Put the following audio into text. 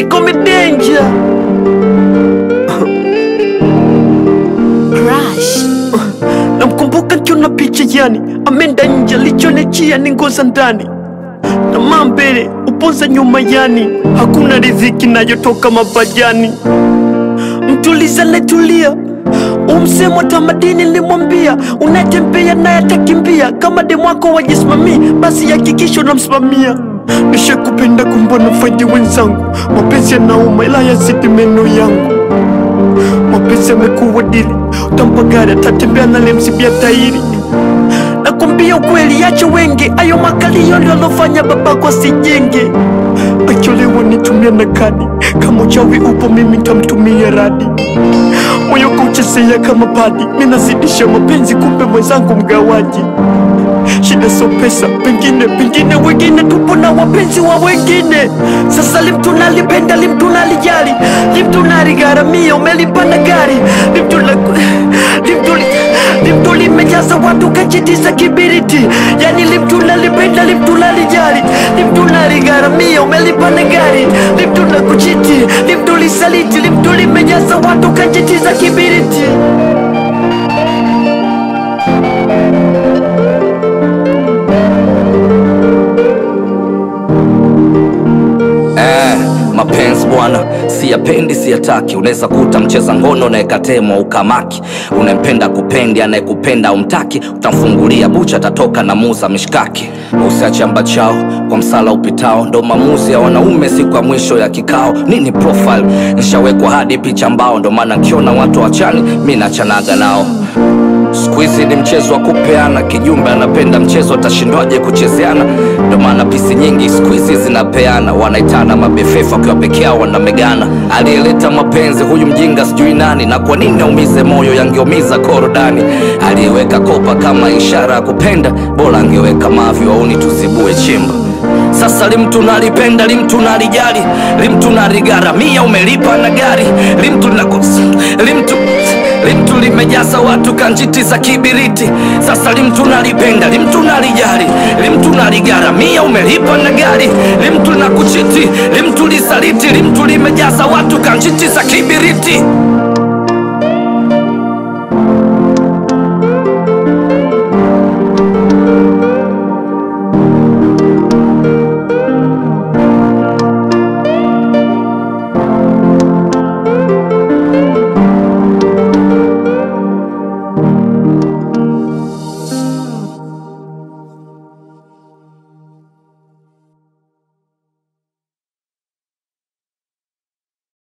niko medenja Crush. namkumbuka nkiona picha yani amenda nje alichonechia ni ngoza ndani tamaa mbele upoza nyuma yani hakuna riziki nayotoka mapajani mtuliza netulia umsemo tamadini nilimwambia unatembea naye atakimbia kama demwako wajisimamii basi hakikisho namsimamia nishakupenda kumbona faidi wenzangu mapenzi yanauma ila yazidi meno yangu mapenzi yamekuwa dili utampa gari atatembea nalemsibia tairi nakwambia ukweli yacho wengi ayo makalio ndio alofanya babako asijenge acholewa nitumia na kadi kama uchawi upo mimi ntamtumia radi moyo kauchezea kama padi minazidisha mapenzi kumbe mwenzangu mgawaji shida so pesa pengine pengine wengine tupo na wapenzi wa wengine sasa limtuna lipenda limtuna lijali limtuna ligharamia umelipanda gari limtuna limtuli limtuli limejaza watu kachitiza kibiriti yani limtuna lipenda limtuna lijali limtuna ligharamia umelipanda gari limtuna kuchiti limtuli saliti limtuli limejaza watu kachitiza kibiriti Eh, mapenzi bwana, siyapendi siyataki. Unaweza kuta mcheza ngono unayekatemwa ukamaki, unempenda kupendi, anayekupenda umtaki, utamfungulia bucha, atatoka na muza mishkaki. Usiache amba chao kwa msala upitao, ndo maamuzi ya wanaume siku ya mwisho ya kikao. Nini profile nishawekwa hadi picha mbao, ndo maana nkiona watu wachani mi nachanaga nao. Siku hizi ni mchezo wa kupeana, kijumbe anapenda mchezo, atashindwaje kuchezeana? Ndo maana pisi nyingi siku hizi zinapeana, wanaitana mabefefa wakiwa peke yao wanamegana. Aliyeleta mapenzi huyu mjinga sijui nani, na kwa nini aumize moyo, yangeumiza korodani. Aliyeweka kopa kama ishara ya kupenda, bora angeweka mavi wauni tuzibue chimba. Sasa limtu nalipenda, limtu nalijali, limtu naligharamia, umelipa na gari, limtu nakos, limtu limtu limejaza watu kanjiti za kibiriti. Sasa limtu nalipenda, limtu nalijali, limtu naligharamia, umelipa na gari, limtu na kuchiti, limtu lisaliti, limtu limejaza watu kanjiti za kibiriti.